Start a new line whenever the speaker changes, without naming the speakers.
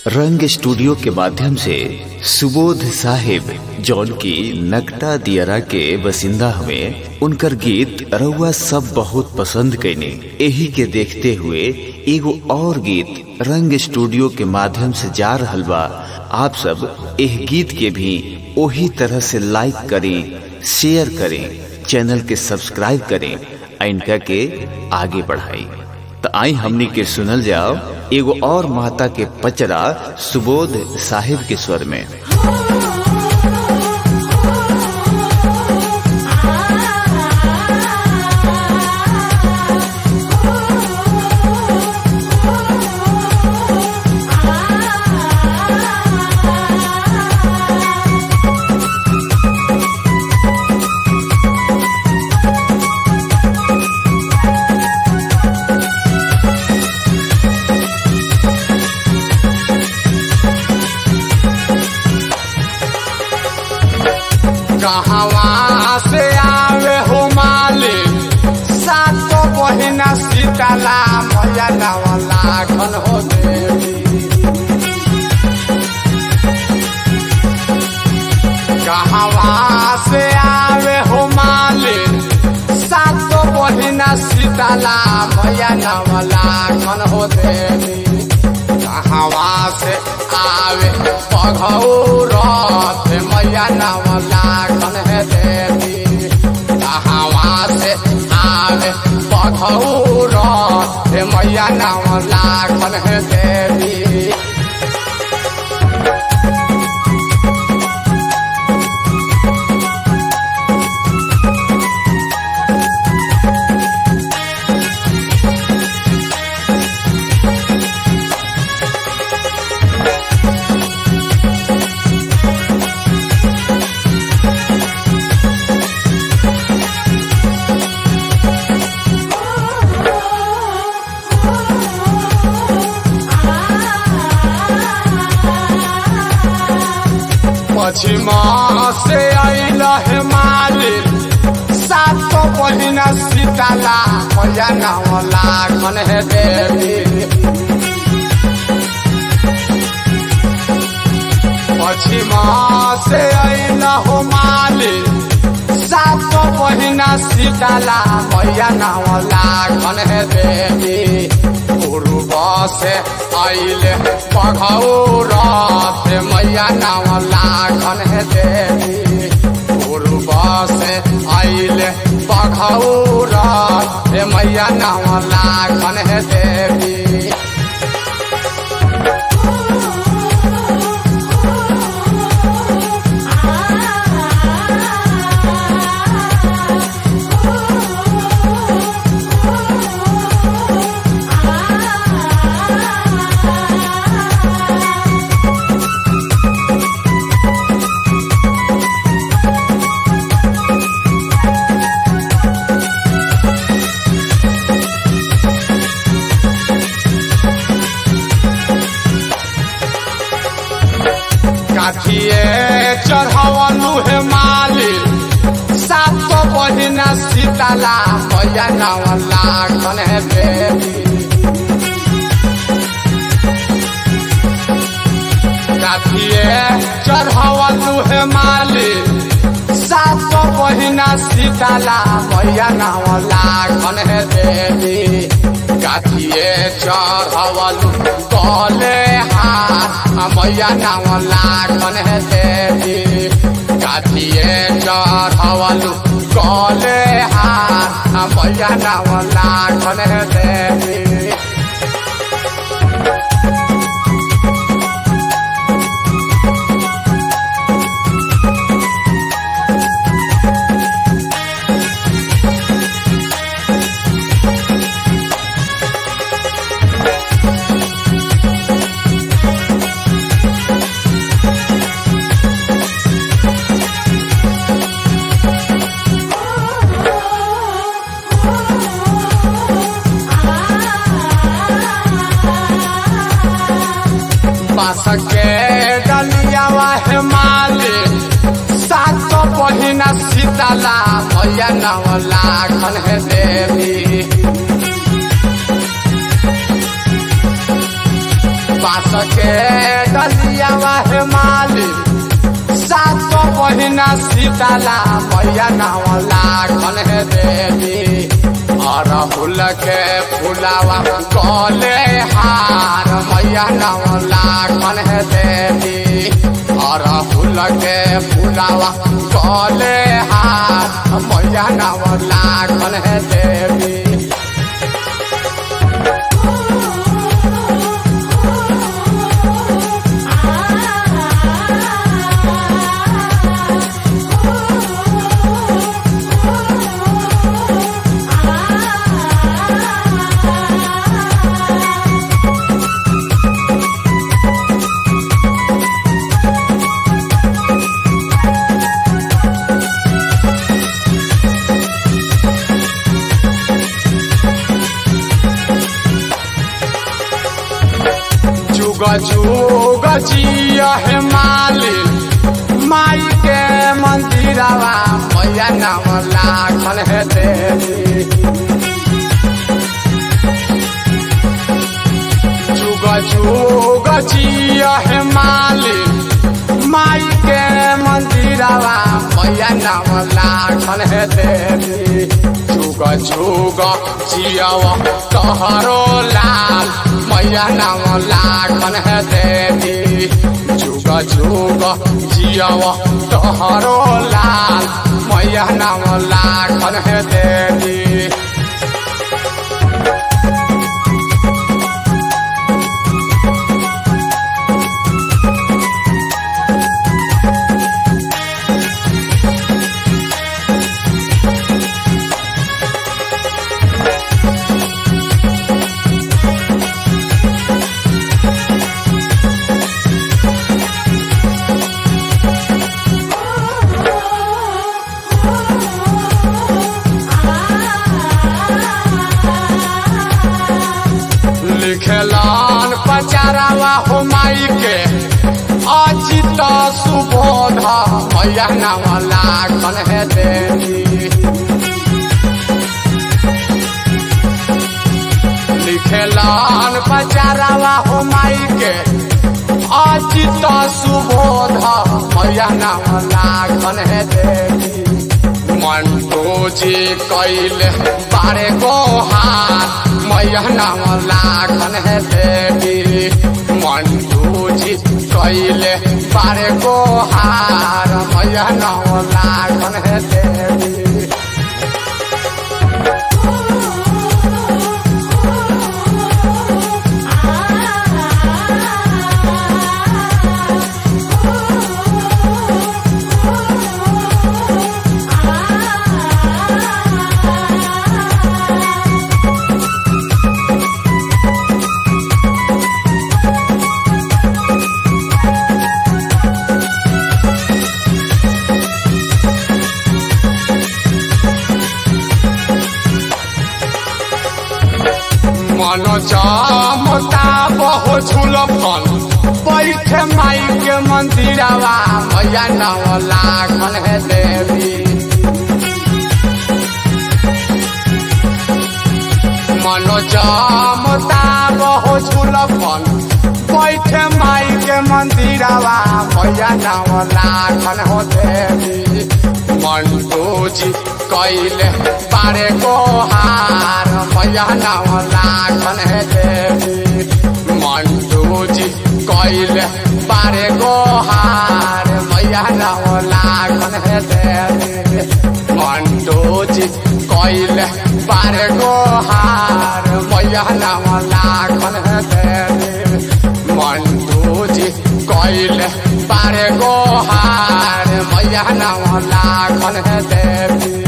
रंग स्टूडियो के माध्यम से सुबोध साहिब जौन की नकटा दियरा के बसिंदा हमें उनकर गीत रउआ सब बहुत पसंद कैने यही के देखते हुए एगो और गीत रंग स्टूडियो के माध्यम से जा रहल बा आप सब एह गीत के भी वही तरह से लाइक करें शेयर करें चैनल के सब्सक्राइब करें आ इनका के आगे बढ़ाई तो आई हमनी के सुनल जाओ एगो और माता के पचरा सुबोध साहिब के स्वर में
कहवा से आवे हो मालिक सातो बहिना सीताला मैया नवला घन हो देवी कहवा से आवे हो मालिक सातो बहिना सीताला मैया नवला घन हो देवी कहवा से आवे पघौरत मैया नवला घन है देवी कहवा से आवे पघौरत मैया नवला घन है देवी पश्चिमा से अल है मालिक सातो बहिना सीताला मैया नवला घन है देवी पश्चिमा से अल हो मालिक सातो बहिना सीताला मैया नवला घन है देवी पूर्व से अल पघौरत मैया नवला घन है देवी पूर्व से अल पघौरत मैया नवला घन है देवी काठिए चढ़ावलू हे मालिक सात बहिना सीताला मैया नवला घन है देवी काठिए चढ़ावलू हे मालिक सात बहिना सीताला मैया नवला घन है देवी काठिए चढ़ावलू गले हाथ मैया नवला घन है देवी काठिए चढ़ावलू गले हाथ मैया नवला घन है देवी बास के डलिया है मालिक सात बहिना सीताला मैया नवला घन है देवी बास के डलिया वाहे माली सात बहिना सीताला मैया नाव लागन है देवी अरहुल के फुलावा गले हार मैया नाव लागन है देवी अरहुल के फुलावा गले हार मैया नाव लागन है देवी जुग जुग जिया है माली माई के मंदिरवा मैया नाम लागल है देवी जुग जुग जिया है माली माई के मंदिरवा मैया नाम लागल है देवी जुग जुग जियावा तहरो लाल मैया नाम लागन है देवी जुग जुग जियावा तहरो लाल मैया नाम लागन है देवी लिखलान पचारावा हो माई के अचित सुबोध मैया नाम लागन है देवी लिखलान पचारावा हो माई के अचित सुबोध मैया नाम लागन है देवी मंटो जी कैले बारे को हाथ मैया नाम लागन है देवी मंटू जी कैले बारे को हार मैया नाम लागन है देवी मन चमता बहु झुलफन बैठे माई के मंदिरवा मैया नाम लागन है देवी मन चमता बहु झुलफन बैठे माई के मंदिरवा मैया नाम लागन हो देवी मंटू जी कैले बारे को हार मैया नाम लागन है देवी मंटू जी कैले बारे को हार मैया नाम लागन है देवी मंटू जी कैले बारे को हार मैया नाम लागन है देवी मंटू जी कैले बारे को हार मैया नाम लागन है देवी